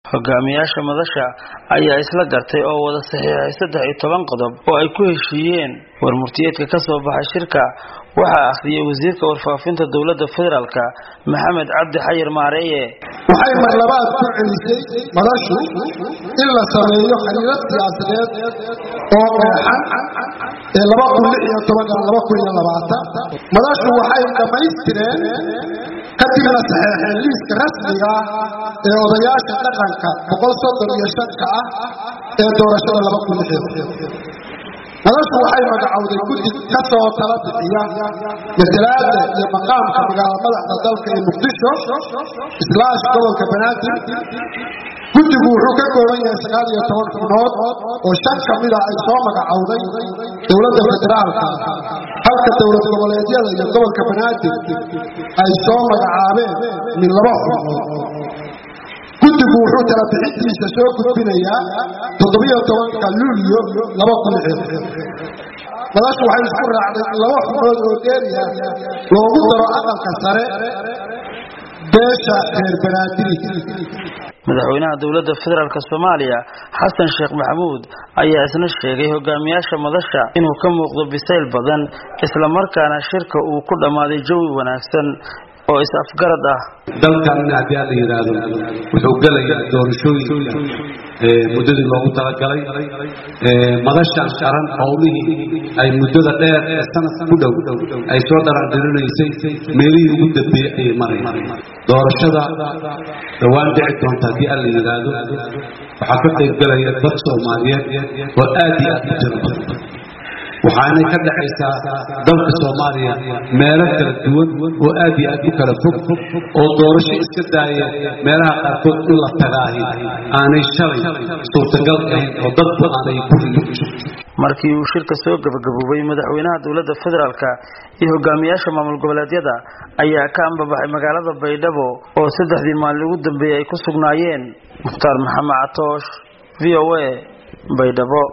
hogaamiyaasha madasha ayaa isla gartay oo wada saxiixay saddex iyo toban qodob oo ay ku heshiiyeen warmurtiyeedka ka soo baxay shirka waxaa akhriyay wasiirka warfaafinta dowladda federaalka maxamed cabdi xayir maareeye waxay marlabaad ku celisay madashu in la sameeyo xiriirad siyaasadeed oo qeexan ee laba kun lix iyo tobanka laba kun iyo labaatan madashu waxay dhammaystireen kadibna saxeexeen liiska rasmiga ee odayaasha dhaqanka boqol soddon iyo shanka ah ee doorashada laba kun lix madashu waxay magacowday guddi ka soo tala bixiya matalaada iyo maqaamka magaala madaxda dalka ee muqdisho islaash gobolka banaadir guddigu wuxuu ka kooban yahay sagaal iyo toban xubnood oo shan ka mida ay soo magacowday dowladda federaalka halka dowlad goboleedyada iyo gobolka banaadir ay soo magacaabeen min laba xubnood guddigu wuxuu tala bixintiisa soo gudbinayaa toddobiyo tobanka luulyo laba kun madashu waxay isku raacday in laba xubnood oo dheeriya loogu daro aqalka sare beesha reer banaadiri madaxweynaha dowladda federaalk soomaaliya xasan sheekh maxamuud ayaa isna sheegay hogaamiyaasha madasha inuu ka muuqdo bisayl badan islamarkaana shirka uu ku dhammaaday jawi wanaagsan oo is-afgarad ah dalkanna haddii aan la yidhaahdo wuxuu gelayaa doorashooyinka muddadii loogu talagalay madashan qaran howlihii ay muddada dheer ee sanad ku dhow ay soo dharaandhirinaysay meelihii ugu dambeeyey ayay marayaan doorashada dhowaan dhici doonta haddii aan la yidhaahdo waxaa ka qayb gelaya dad soomaaliyeed oo aad iyo aad u tiro badan waxaanay ka dhexaysaa dalka soomaaliya meelo kala duwan oo aad iyo aad u kala fog oo doorasho iska daaya meelaha qaarkood in la tagaahi aanay shalay suurtagal ahayn oo dadku aanay guriga u jirto markii uu shirka soo gabagaboobay madaxweynaha dowladda federaalk iyo hogaamiyaasha maamul goboleedyada ayaa ka ambabaxay magaalada baydhabo oo saddexdii maalin ugu dambeeyey ay ku sugnaayeen mukhtaar maxamed catoosh v o a baydhabo